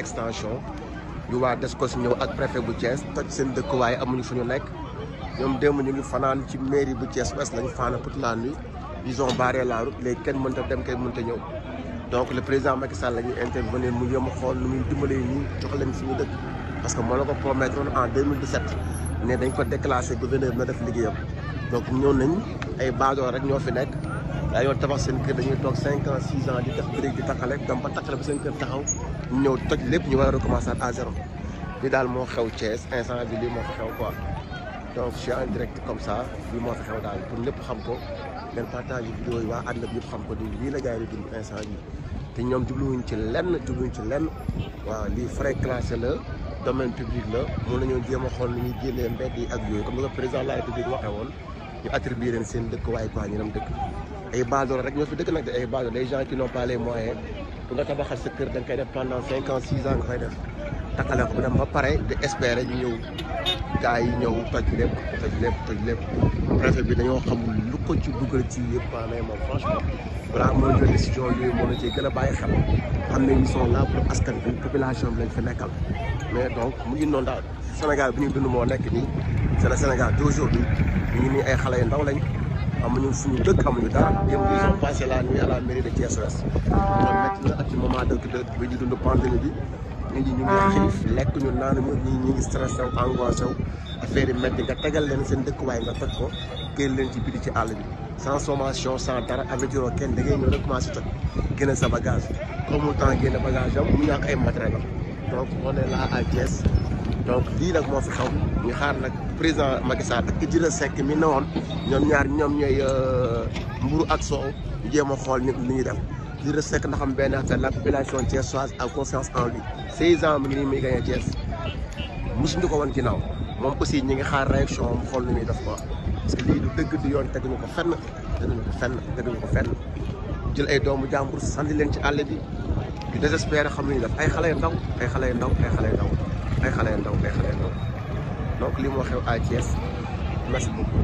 extension yu waa Descos ñëw ak préfet bu Thiès toj seen dëkkuwaay amuñu fu ñu nekk ñoom démb ñu ngi fanaan ci mairie bu Thiès Ouest lañu faana toute la nuit ils ont barré la route léegi kenn mënta dem kenn mënta ñëw donc le président Macky Sall la ñuy intervenir mu yëm a xool nu muy dimbalee ñi jox leen suñu dëkk parce que moo la ko promettre en 2017 ne dañ ko déclassé gouverneur na def liggéeyam donc ñëw nañ ay baadoor rek ñoo fi nekk daa yoon tabax seen kër dañuy toog 5 ans 6 ans di def brique di takkale dem ba takkale ba seen kër taxaw ñu ñëw toj lépp ñu war a recommencer à zéro li daal moo xew Thiès instant bi lii moo fi xew quoi donc je suis en direct comme ça lii moo fi xew daal pour ñëpp xam ko ngeen partage vidéo yi waa àdduna bi yëpp xam ko di lii la gars yi di dund instant bi te ñoom jubluwuñ ci lenn jubluwuñ ci lenn waaw lii frais classé la domaine public la mun nañoo jéem a xool nu ñuy génnee mbedd yi ak yooyu comme ni ko président de la république waxee woon ñu attribué leen seen dëkk waaye quoi ñu dem dëkk ay baadoolo rek ñoo fi dëkk nag de ay baadoolo les gens qui n'ont pas les moyens pour nga tabaxal sa kër da nga koy def pendant cinq ans six ans nga koy def takkale ko bu dem ba pare di espérer ñu ñëw gars yi ñëw toj lépp toj lépp toj lépp préfet bi dañoo xamul lu ko ci dugal ci yëpp quoi mais moom franchement balaa moo jël décision yooyu moo la ciy gën a bàyyi xel xam ne ils sont là pour askan bi population bi lañ fi nekkal mais donc mu ngi noonu daal Sénégal bi ñuy dund moo nekk nii c'est le Sénégal d'aujourd'hui ñu ngi nii ay xale yu ndaw lañ amuñu suñu dëkk amuñu dara yëpp ils ont passé la nuit à la mairie de Thiès Ouest loolu métti na ak ci moment de bi ñu dund pandémie bi nit ñi ñu ngi xiif lekk ñu naan ñu ñi ñu ngi stressé wu angoissé wu affaire yi métti nga tegal leen seen dëkkuwaay nga toj ko génn leen ci biti ci àll bi sans sommation sans dara avertir kenn da ngay ñëw rek commencé toj génne sa bagage comme mu temps génne bagage am mu ñàkk ay matériel am donc on est là à Thiès donc lii nag moo fi xaw ñu xaar nag président Macky Sall ak Idrissa Seck mi ne woon ñoom ñaar ñoom ñooy mburu ak soow jéem a xool ni ñuy def Idrissa Seck na xam benn affaire la population thiessoise a confiance en lui 16 ans mi ngi nii muy gagné Thiès mosuñu ko woon ginnaaw moom aussi ñi ngi xaar réaction mu xool ni muy def quoi parce que lii du dëgg du yoon teguñu ko fenn teguñu ko fenn teguñu ko fenn jël ay doomu jàmbur sandi leen ci àll bi di désespéré xam lu ñu def ay xale yu ndaw ay xale yu ndaw ay xale yu ndaw ay xale yu ndaw ay xale yu ndaw donc lii moo xew à Thiès merci beaucoup.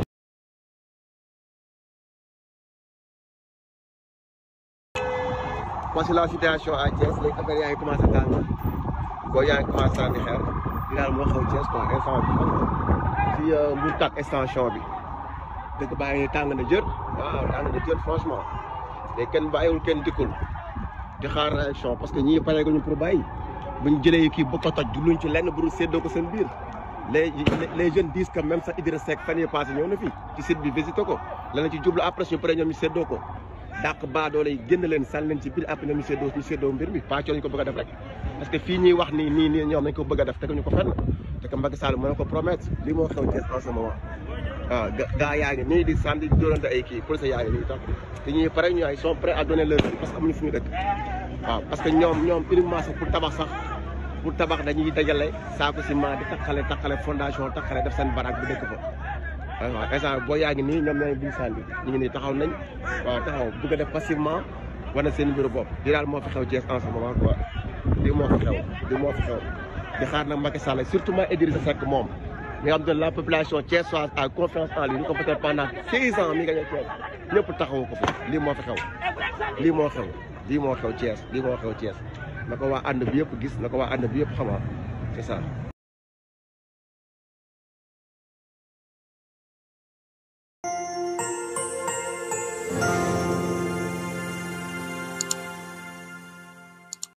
voici la situation à Thiès léegi affaire yaa ngi commencé tàng boo yaa ngi commencé tàng di xeer li daal moo xew Thiès quoi instant bi si Mbour tak extension bi dëgg baa ngi tàng na jër waaw tàng na jër franchement léegi kenn bàyyiwul kenn dikkul di xaar réaction parce que ñii pare ñu pour bàyyi bu ñu jëlee kii bu ko toj du luñ ci lenn bu dul séddoo ko seen biir les les jeunes disent que même sax Idrissa Seck fan yii passé ñëw na fi ci site bi visité ko lana ci jublu après suñu pare ñoom ñu séddoo ko dàq baadoole yi génn leen sànni leen ci biir après ñoom ñu séddoo ñu séddoo mbir mi pàccoo lañ ko bëgg a def rek parce que fii ñuy wax nii nii nii ñoom nañ ko bëgg a def teguñu ko fenn te que Macky Sall mën na ko promettre lii moo xew Thiès en ce moment waaw gaa yaa ngi nii di sànni di dóorante ay kii police yaa ngi nii tax te ñuy pare ñu ay sont prêts à donner leur vie parce que amuñu fu ñu dëkk waaw parce que ñoom ñoom uniquement sax pour tabax sax pour tabax dañuy dajale saako ciment di takkale takkale fondation takkale def seen baraak bi dëkk fa waaw instant boo yaa ngi nii ñoom ñooy buñ sànni ñu ngi nii taxaw nañ waaw taxaw bëgg a def passivement wane seen mbiru bopp di daal moo fi xew Thiès en ce moment quoi lii moo fi xew lii moo fi xew di xaar nag Macky Sall surtout ma Idrissa Seck moom mi nga xam ne la population thiessoise a confiance en lui ñu ko peut être pendant six ans mi nga ñëw Thiès ñëpp taxawu ko fi lii moo fi xew lii moo xew lii moo xew Thiès lii moo xew Thiès na ko waa ànd bi yëpp gis na ko waa ànd bi yëpp xamaa c'est ça